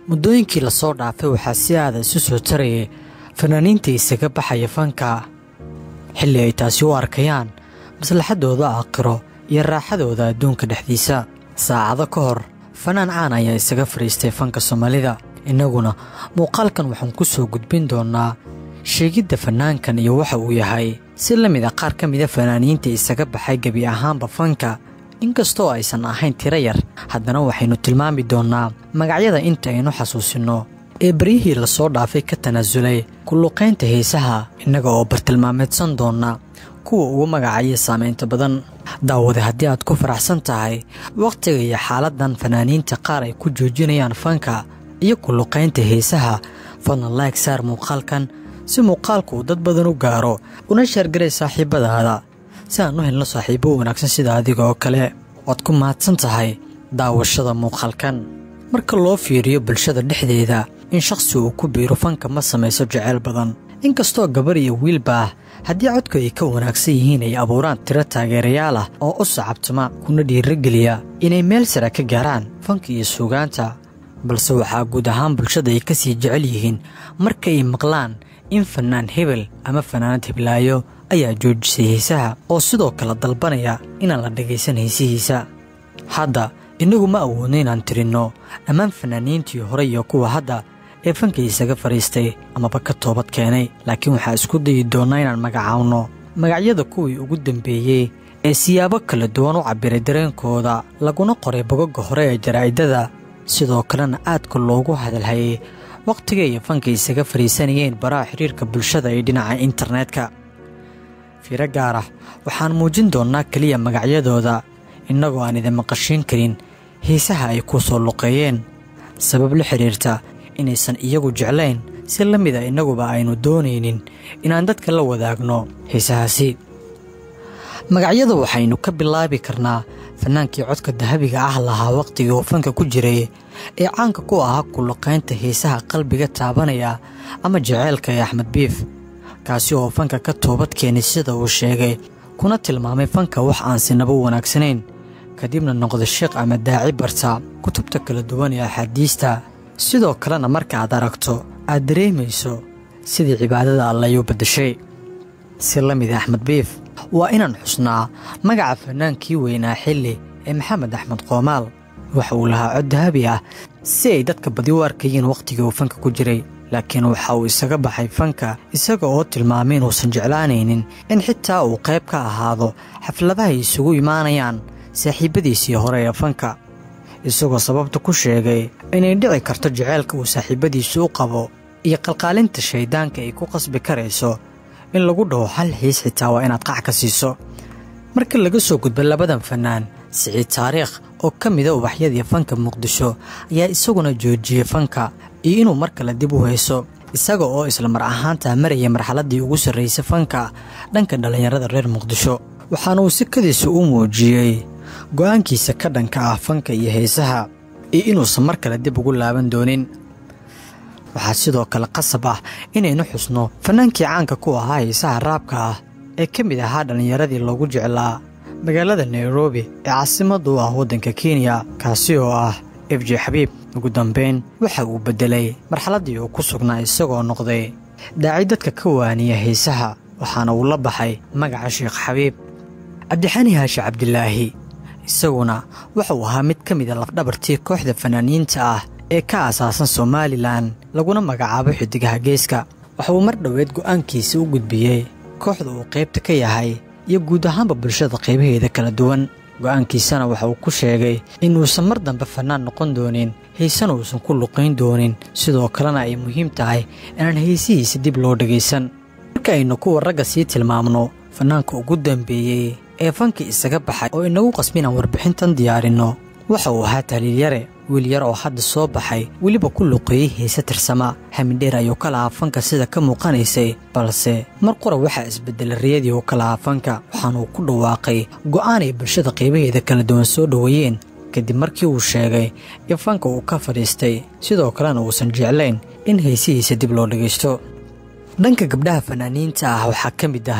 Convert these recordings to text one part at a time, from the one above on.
muddooyinkii lasoo dhaafay waxaa si aada isu soo tarayay fanaaniinta isaga baxaya fanka xilli ay taasi u arkayaan maslaxadooda aakhiro iyo raaxadooda adduunka dhexdiisa saacado ka hor fanaan caan ayaa isaga fadhiistay fanka soomaalida innaguna muuqaalkan waxaan ku soo gudbin doonnaa sheegidda fanaankan iyo waxa uu yahay si la mid a qaar ka mida fanaaniinta isaga baxay gebi ahaanba fanka inkastoo aysan ahayn tiro yar haddana waxaynu tilmaami doonnaa magacyada inta aynu xasuusinno ee baryihii lasoo dhaafay ka tanaasulay kulluqaynta heesaha innaga oo bartilmaameedsan doonna kuwa ugu magacaya saamaynta badan daawade haddii aad ku faraxsan tahay wakhtiga iyo xaaladdan fanaaniinta qaar ay ku joojinayaan fanka iyo kulluqaynta heesaha fadlan laag saar muuqaalkan si muuqaalku uu dad badan u gaaro una sheergaray saaxiibbadaada si aan u helno saaxiibbo wanaagsan sida adiga oo kale waad ku mahadsan tahay daawashada muuqaalkan marka loo fiiriyo bulshada dhexdeeda in shakhsi uu ku biiro fanka ma samayso jeceyl badan inkastoo gabar iyo wiilba ah haddii codku ay ka wanaagsan yihiin ay abuuraan tiro taageerayaal ah oo u sacabtama kuna dhiirageliya inay meel sare ka gaaraan fanka iyo suugaanta balse waxaa guud ahaan bulshada ay ka sii jecel yihiin marka ay maqlaan in fanaan hebel ama fanaanad heblaayo ayaa joojisay heesaha oo sidoo kale dalbanaya inaan la dhagaysan heesihiisa hadda innagu ma awoodno inaan tirinno dhammaan fanaaniintii hore iyo kuwa hadda ee fanka isaga fadhiistay amaba ka toobad keenay laakiin waxaa isku dayi doonnaa inaan magacaawno magacyada kuwii ugu dambeeyey ee siyaabo kala duwan u cabbiray dareenkooda laguna qoray bogagga hore ee jaraa'idada sidoo kalena aadka loogu hadalhayay wakhtiga iyo fanka isaga fadhiisanayeen baraha xidhiirka bulshada ee dhinaca internetka fiiro gaar ah waxaan muujin doonnaa keliya magacyadooda innagoo aan idin maqashiin karin heesaha ay ku soo luqeeyeen sabab la xidhiirta inaysan iyagu jeclayn si la mid a innaguba aynu doonaynin inaan dadka la wadaagno heesahaasi magacyada waxaynu ka bilaabi karnaa fannaankii codka dahabiga ah lahaa wakhtigii uu fanka ku jiray ee caanka ku ahaa kulluqaynta heesaha qalbiga taabanaya ama jaceylka ee axmed biif kaasi oo fanka ka toobad keenay sida uu sheegay kuna tilmaamay fanka wax aan sinaba wanaagsanayn kadibna noqda sheekh ama daaci barta kutubta kala duwan ee axaadiista sidoo kalena marka aad aragto aad dareemayso sidii cibaadada allayuu baddashay si la mid axmed biif waa inaan xusnaa magaca fannaankii weynaa xilli ee maxamed axmed qoomaal waxa uu lahaa cod dahabi ah si ay dadka badi u arkayeen wakhtigii uu fanka ku jiray laakiin waxa uu isaga baxay fanka isaga oo tilmaamay inuusan jeclaanaynin in xitaa uu qayb ka ahaado xafladaha ay isugu imaanayaan saaxiibbadiisii hore ee fanka isagoo sababta ku sheegay inay dhici karto jaceylka uu saaxiibbadiisu u qabo iyo qalqaalinta shayddaanka ay ku qasbi karayso in lagu dhaho hal xiis xitaa waa inaad qac ka siiso marka laga soo gudbo labadan fannaan siciid taariikh oo ka mida ubaxyadii fanka muqdisho ayaa isaguna joojiyey fanka iyo inuu mar kale dib u hayso isaga oo isla mar ahaantaa maraya marxaladdii ugu sarraysay fanka dhanka dhallinyarada reer muqdisho waxaana uu sikadiisa u muujiyey go'aankiisa ka dhanka ah fanka iyo heesaha iyo inuusan mar kale dib ugu laaban doonin waxaa sidoo kale qasab ah inaynu xusno fannaankii caanka ku ahaa heesaha raabka ah ee ka mid ahaa dhallinyaradii loogu jeclaa magaalada nairobi ee caasimadda u ah waddanka kenya kaasi oo ah f j xabiib ugu dambayn waxa uu beddelay marxaladdii uu ku sugnaa isagoo noqday daaci dadka ka waaniya heesaha waxaana uu la baxay magaca sheekh xabiib cabdixani haashi cabdilaahi isaguna wuxuu ahaa mid ka mid a lafdhabartii kooxda fanaaniinta ah ee ka aasaasan somalilan laguna magacaabo xidigaha geeska waxa uu mar dhoweed go'aankiisa u gudbiyey kooxda uu qaybta ka yahay iyo guud ahaanba bulshada qaybaheeda kala duwan go'aankiisana waxa uu ku sheegay inuusan mar dambe fannaan noqon doonin heysana uusan ku luqayn doonin sidoo kalena ay muhiim tahay inaan heysihiisa dib loo dhegaysan marka aynu kuwa ragga sii tilmaamno fannaanka ugu dambeeyey ee fanka isaga baxay oo inagu qasbi inaan warbixintan diyaarinno waxa uu ahaa tahliilyare wiil yar oo hadda soo baxay weliba ku luqeeyey heese tirsama hamindheer ayuu ka lahaa fanka sida ka muuqanaysay balse mar qura waxaa isbeddelay riyadii uu ka lahaa fanka waxaanuu ku dhawaaqay go'aan ay bulshada qaybaheeda kala duwan soo dhoweeyeen kadib markii uu sheegay in fanka uu ka fadhiistay sidoo kalena uusan jeclayn in heesihiisa dib loo dhegaysto dhanka gabdhaha fanaaniinta ah waxaa ka mid ahayd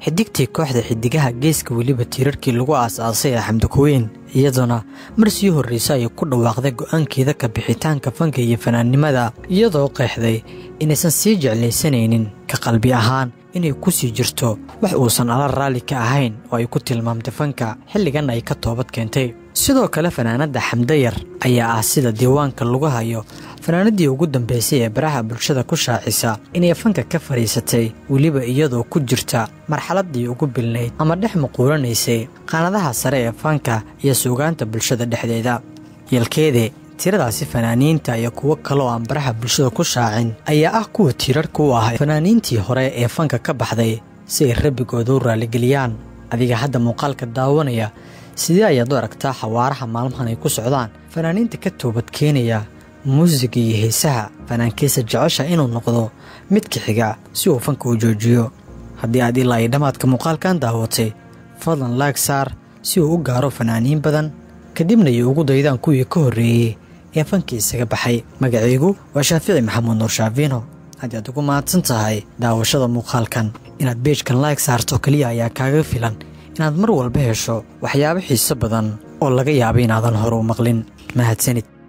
xidigtii kooxda xidigaha geeska weliba tiirarkii lagu aas-aasay ee xamdikuweyn iyaduna mar sii horreysa ayay ku dhawaaqday go-aankeeda ka bixitaanka fanka iyo fanaannimada iyadoo qeexday inaysan sii jeclaysanaynin ka qalbi ahaan inay ku sii jirto wax uusan ala raalli ka ahayn oo ay ku tilmaamtay fanka xilligan ay ka toobad keentay sidoo kale fanaanadda xamdayar ayaa ah sida diiwaanka lagu hayo fanaanadii ugu dambeysay ee baraha bulshada ku shaacisa inay fanka ka fadhiisatay weliba iyadoo ku jirta marxaladdii ugu bilnayd ama dhex muquuranaysay qaanadaha sare ee fanka iyo suugaanta bulshada dhexdeeda yalkeede tiradaasi fanaaniinta iyo kuwo kaleoo aan baraha bulshada ku shaacin ayaa ah kuwa tiirarka u ah fanaaniintii hore ee fanka ka baxday si ay rabbigooda u raaligeliyaan adiga hadda muuqaalka daawanaya sidee ayaad u aragtaa xawaaraha maalmahan ay ku socdaan fanaaniinta ka toobad keenaya muusiga iyo heesaha fanaankiisa jecesha inuu noqdo midka xiga si uu fanka u joojiyo haddii aad ilaa ay dhammaadka muuqaalkan daawatay fadlan laag saar si uu u gaaro fanaaniin badan kadibna ay ugu daydaan kuwii ka horreeyey ee fankii isaga baxay magacaygu waa shaafici maxamuud nuur shaafiino haddii aad ugu mahadsan tahay daawashada muuqaalkan inaad beejkan laag saarto keliya ayaa kaaga filan inaad mar walba hesho waxyaabo xiiso badan oo laga yaaba inaadan hore u maqlin mahadsanid